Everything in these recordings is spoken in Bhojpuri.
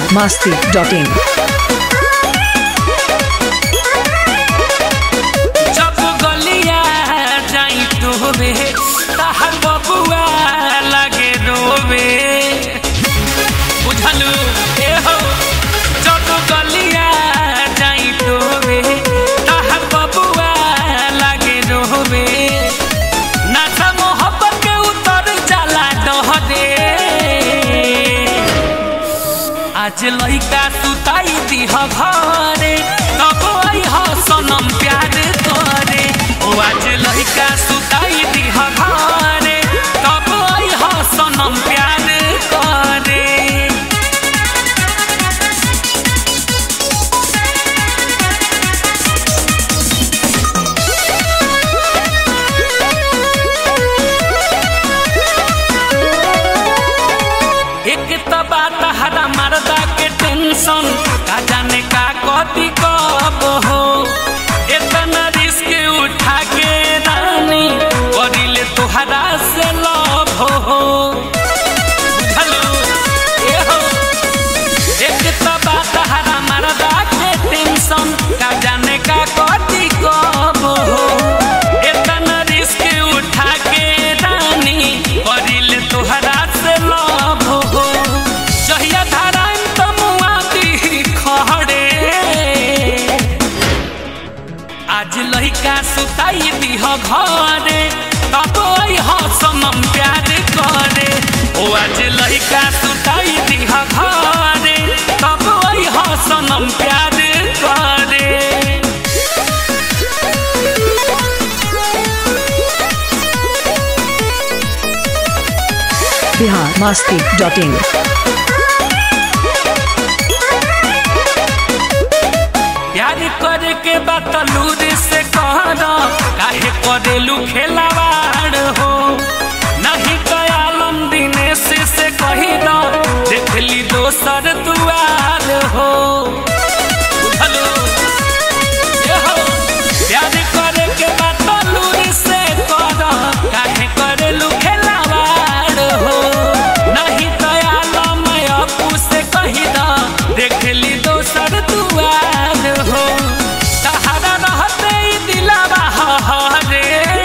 biharmasti.in जब गलिया जाई तोबे तहर बबुआ लगे रोवे बुझलू ए हो जब गलिया जाई तोबे तहर बबुआ लगे रोवे नाचा मोहब्बत के उतर जाला डह दे आज लइका सुताई दिह घरे तब अइह सनम प्यार करे ओ आज लइका सुताई दिह घरे तब अइह सनम प्यार करे एक त बात हरा मरदा के टेंशन का जाने का कथी कब हो इतना रिस्क उठा के रानी करिले तोहरा से लव हो बुझलू ए हो एक त बात हरा मरदा के टेंशन का जाने का कथी कब हो इतना रिस्क उठा के रानी करिले तोहरा से लव हो जहिया धारान तमुआ दी खड़े आज लइका सुताई दिह घरे तब अइह सनम प्यार करे ओ आज लइका सुताई दिह घरे तब अइह सनम प्यार करे biharmasti.in प्यार करे के बतलूर से कहर काहे करेलू खेलावाड़ हो नहीं कयालम दिनेश से कही दो देखली दोसर दुआर हो बुझलू ये हो प्यार करे के बतलूर से कहर काहे करेलू खेलावाड़ हो नहीं कयालम अपू से कही दो देखली दोसर दुआर हो तहरा रहते ही दिलावा हरे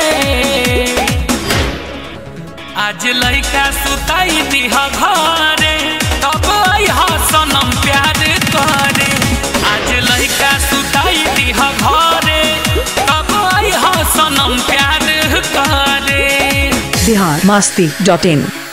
आज लइका सुताई दिह घरे तब अइह सनम प्यार करे आज लइका सुताई दिह घरे तब अइह सनम प्यार करे biharmasti.in